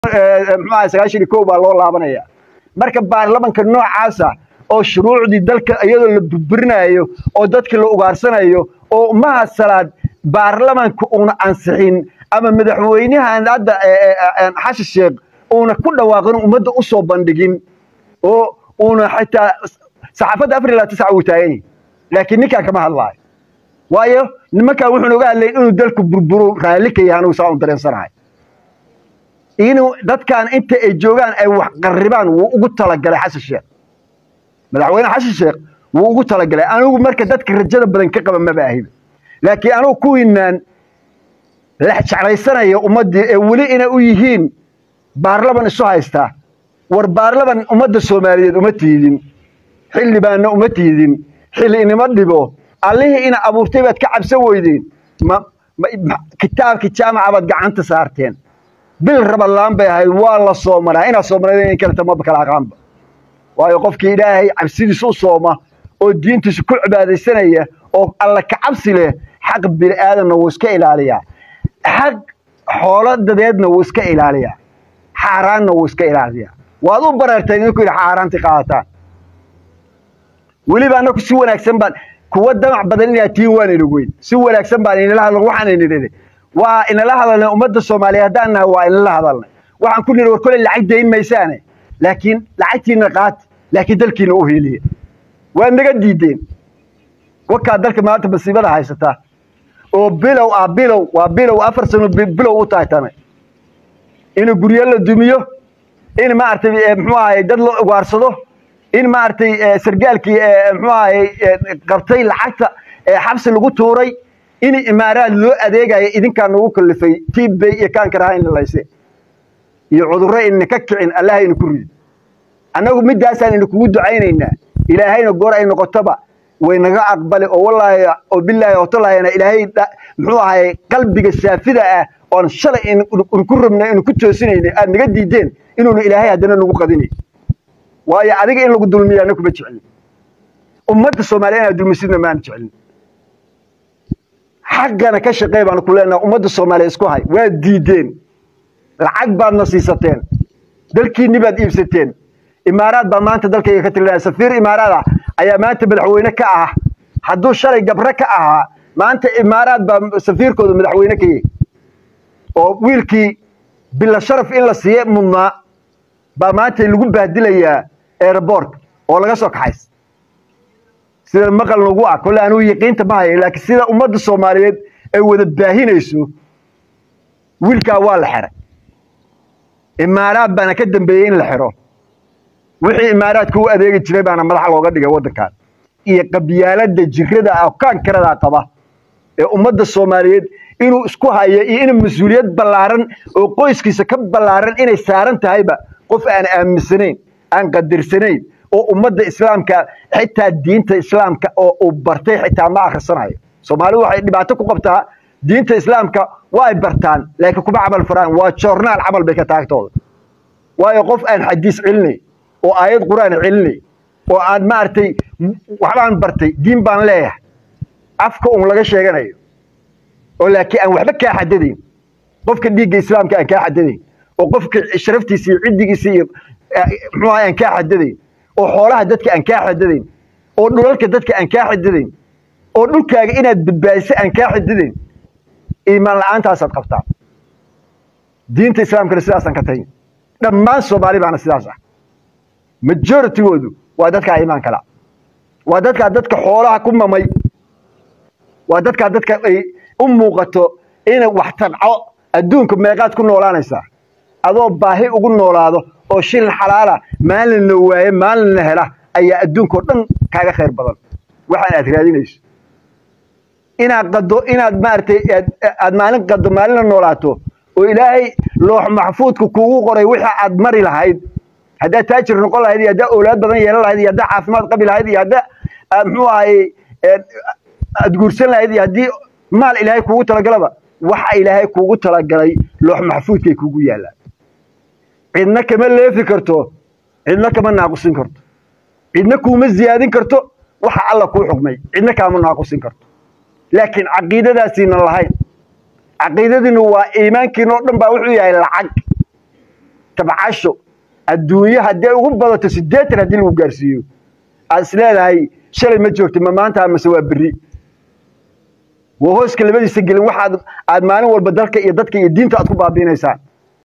muxuaha sagaashan iyo kow baa loo laabanaya marka baarlamanka noocaasa oo shuruucdii dalka iyadoo la burburinayo oo dadkii la ugaarsanayo oo umaha salaad baarlamanka uuna ansixin ama madaxweynahan hadda xasan sheekh uuna ku dhawaaqin ummadda u soo bandhigin oo uuna xitaa saxaafadda afar ilaa tisca uu taagan yahay laakiin ninkaan kama hadlaayo waayo nimankaan wuxuuna oga hadlayn inuu dalku burburo raalli ka yahay anugu saa un dareensanahay inuu dadkan inta ay joogaan ay wax qarribaan wuu ugu talagalay xasan sheekh madaxweyne xasan sheekh wuu ugu talagalay anigu marka dadka rajada badan ka qaba maba ahiba laakiin anugu kuwiinaan la jeclaysanaya ummaddii ee weli inay u yihiin baarlaman isu haystaa war baarlaman ummadda soomaaliyeed uma tiidin xildhibaanna uma tiidin xilli inima dhibo allihii ina abuurtay baad ka cabsan weydeen kitaabkii jaamaca baad gacanta saarteen bil rabalaan bay ahayd waa la soomanaa inaad soomanada in kaleta maba kala aqaanba waayo qofkii ilaahay cabsidiisa u sooma oo diintiisa ku cibaadaysanaya oo alla ka cabsi leh xaq bini aadamna wuu iska ilaaliyaa xaq xoolo dadeedna wuu iska ilaaliyaa xaaraanna wuu iska ilaaliyaa waad u bareerteen idinku yidhi xaaraantii qaadataan weliba annaku si wanaagsan baan kuwa damac badan inaad tihiin waan ina weyn si wanaagsan baan inala hadlan waxaan ina nidhi waa inala hadalnay ummadda soomaaliya haddaan nahay waa inala hadalnay waxaan ku nidhi war kole lacag dayn maysaane laakiin lacagtiina qaati laakiin dalkiina u hiiliya waad naga diideen wakaa dalka maanta masiibada haysataa oo bilow ah bilow waa bilow afar sano bilow u tahay tane in guryo la dumiyo in maaragtay muxuu ahay dad la ugaarsado in maaragtay sargaalkii muxuu ahay qabtay lacagta xabsi lagu tuuray in imaaraad loo adeegayo idinkaa nagu kallifay tiibbay iyo kaankaraha in lalayse iyo cudurro ina ka kicin allaha ina ku ridi annagu middaasaan ina kugu ducaynaynaa ilaahayna goor ay noqotoba way naga aqbali oo wallaahi oo bilaahi oo talaayana ilaahay muxuu ahay qalbiga saafida ah oon shalay inku rabnay inu ku toosinayna aad naga diideen inuuna ilaahay haddana nagu qadinay waayo adiga in lagu dulmiya anna kuma jecelin ummadda soomaaliya inaad dulmisidna maana jecelin xaggana ka shaqey baanu ku leenaha ummadda soomaaliya isku hay waad diideen lacag baadna siisateen dalkiinni baad iibsateen imaaraad baa maanta dalkayga ka tilinaya safiir imaaraad ah ayaa maanta madaxweyne ka ah hadduu shalay gabre ka ahaa maanta imaaraad baa safiirkooda madaxweyne ka yahy oo wiilkii bila sharaf in la siiye mudnaa baa maanta lagu baadilayaa airbortka oo laga soo kaxays sida maqal nagu ah kolle anugu yaqiinta ma hayo laakiin sida ummadda soomaaliyeed ay wada baahinayso wiilkaa waa la xiray imaaraad baana ka dambeeyey in la xiro wixii imaaraadka u adeegi jiray baana madaxa looga dhigay waddankan iyo qabyaalada jirada ah kaankarada qaba ee ummadda soomaaliyeed inuu isku hayo iyo in mas-uuliyad ballaaran oo qoyskiisa ka ballaaran inay saaran tahayba qof aan aaminsanayn aan qadirsanayn oo ummadda islaamka xitaa diinta islaamka oo uu bartay xitaa ma akhrisanayo soomaalidu waxay dhibaato ku qabtaa diinta islaamka waa ay bartaan laakiin kuma camal faraan waa joornaal camal bay ka taagtooda waayo qof aan xadiis celinay oo aayad qur-aan celinay oo aan maaragtay waxbaan bartay diin baan leeyahay afka uun laga sheeganayo oo laakiin aan waxba kaa xadadayn qofka dhiigga islaamka aan kaa xadadayn oo qofka sharaftiisa iyo ciddigiisa iyo muxuu ahay aan kaa xadadayn oo xoolaha dadka aan kaa xadadayn oo dhulalka dadka aan kaa xadadayn oo dhulkaaga inaad badbaadiso aan kaa xadadayn iimaan la-aantaasaad qabtaa diinta islaamkana sidaasaan ka tagin dhammaan soomaali baana sidaas ah majoritygoodu waa dadkaa iimaan kala waa dadkaa dadka xoolaha ku mamay waa dadkaa dadka ay u muuqato ina wax tanco adduunka meeqaad ku noolaanaysaa adoo baahi ugu noolaado oo shilin xalaala maalinna waaye maalinna hela ayaa adduunkao dhan kaaga khayr badan waxaan aad raadinayso inaad qado inaad maaragtay aad maalin qado maalinna noolaato oo ilaahay loox maxfuudka kuugu qoray wixii aad mari lahayd haddaad taajir noqon lahayd iyo haddaa owlaad badan yeelan lahayd iyo haddaa caafimaad qabi lahayd iyo haddaa muxuu ahay aad guursan lahayd iyo haddii maal ilaahay kuugu talagalaba waxa ilaahay kuugu talagalay loox maxfuudkay kuugu yaallaan cidna kama leefi karto cidna kama naaqusin karto cidna kuuma ziyaadin karto waxa alla kuu xukmay cidna kaama naaqusin karto laakiin caqiidadaasiina lahayn caqiidadiinu waa iimaankiina oo dhan baa wuxuu yahay lacag tabcasho adduunyo haddii ugu badato siddeetan haddii lagu gaarsiiyo aad is leedahay shalay ma joogta ma maanta mase waa berri waa hooska labadiisa gelin waxaad aad maalin walba dalka iyo dadka iyo diinta aad ku baabiinaysaan